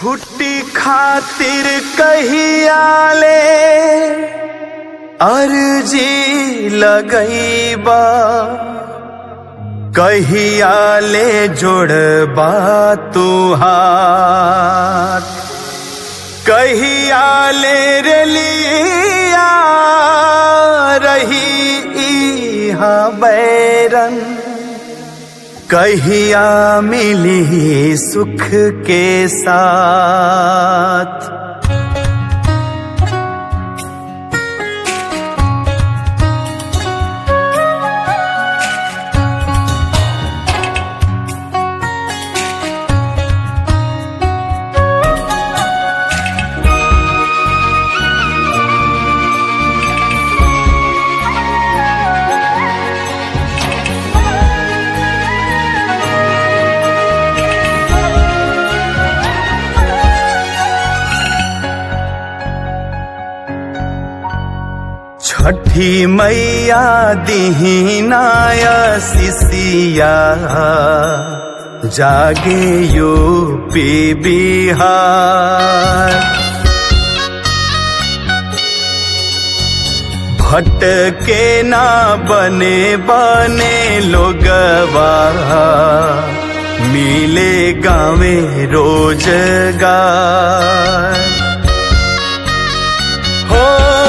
छुट्टी खातिर कहिया ले अर्जी लगईबा कहिया ले जोड़बा तू हाथ कहिया ले रेलिया रही इहा बैरन कहिया मिली सुख के साथ छठी मैया दीनाया सिसिया जागे यूपी बिहार भटके ना बने बने लोगवा मिले गावे रोजगार हो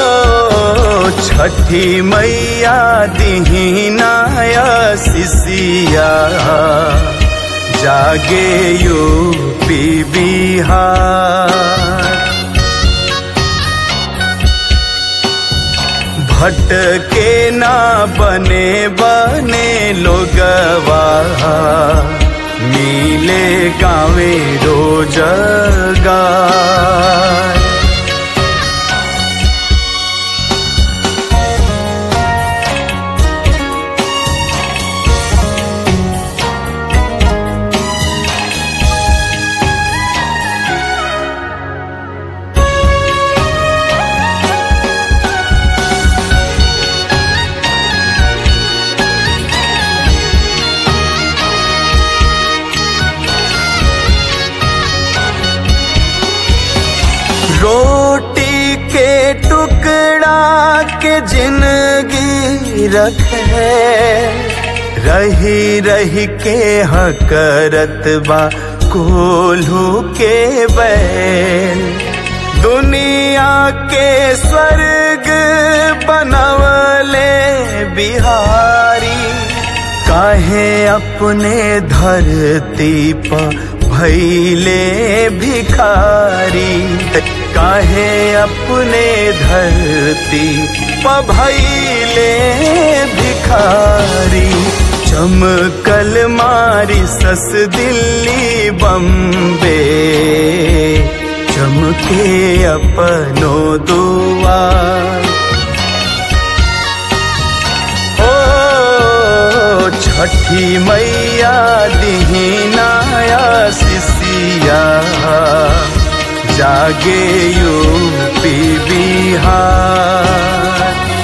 छठी मैया दीनाया सिसिया जागे यूपी बिहार भटके ना बने बने लोगवा मिले गावे रोजगार रोटी के टुकड़ा के जिंदगी रखे रही रही के हकरत बा कोल्हू के बैल दुनिया के स्वर्ग बनवले बिहारी काहे अपने धरती पर भैले भिखारी काहे अपने धरती पर भैले भिखारी चमकल मारी सस दिल्ली बम्बे चमके अपनो दुआ ओ छठी मैया दीनाया सिसिया जागे यूपी बिहार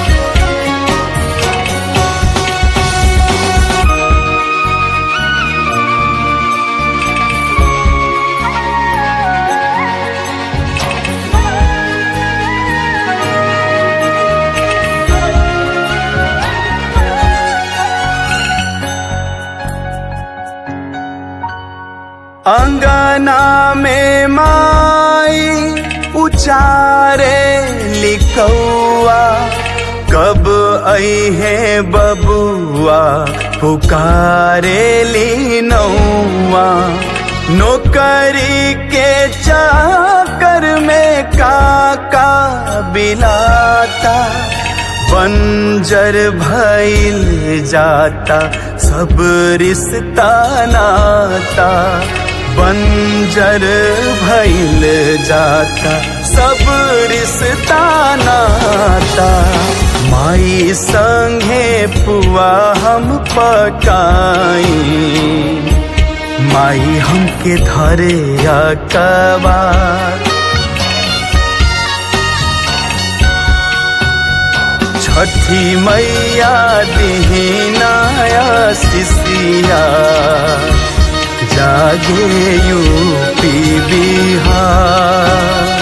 अंगना में माई उचारे लिखौआ कब आई है बबुआ पुकारे ली नौआ नौकरी के चाकर में काका बिलाता बंजर भइल जाता सब रिश्ता नाता बंजर भइल जाता सब रिश्ता नाता माई संगे पुआ हम पकाई माई हमके धरे अकबा छठी मैया दीनाया सिसिया जागे यूपी बिहार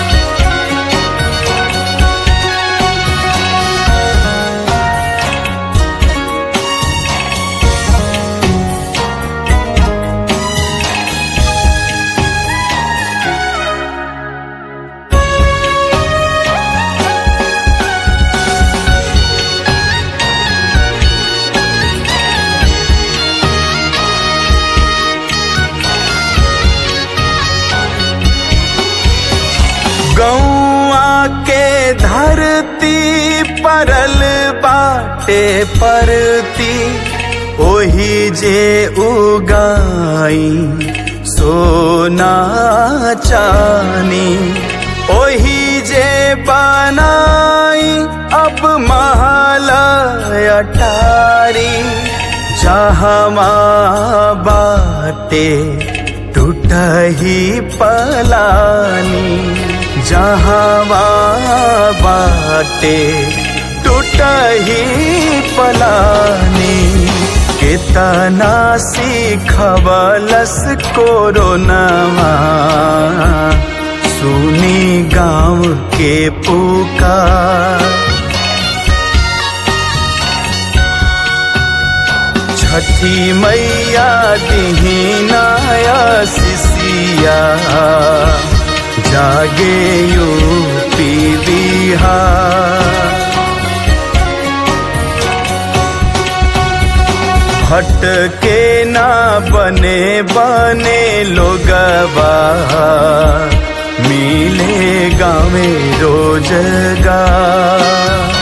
गौआ के धरती परल बाटे परती ओही जे उगाई सोना चानी ओही जे बनाई अब महल अटारी जहमा बाटे टूटही पलानी जहवा बाटे टूटही पलानी कितना सीखवलस कोरोनावा सुनी गाँव के पुकार छठी मैया दीनाया सिसिया जागे यूपी बिहार भटके ना बने बने लोगवा मिले गाँव रोजगार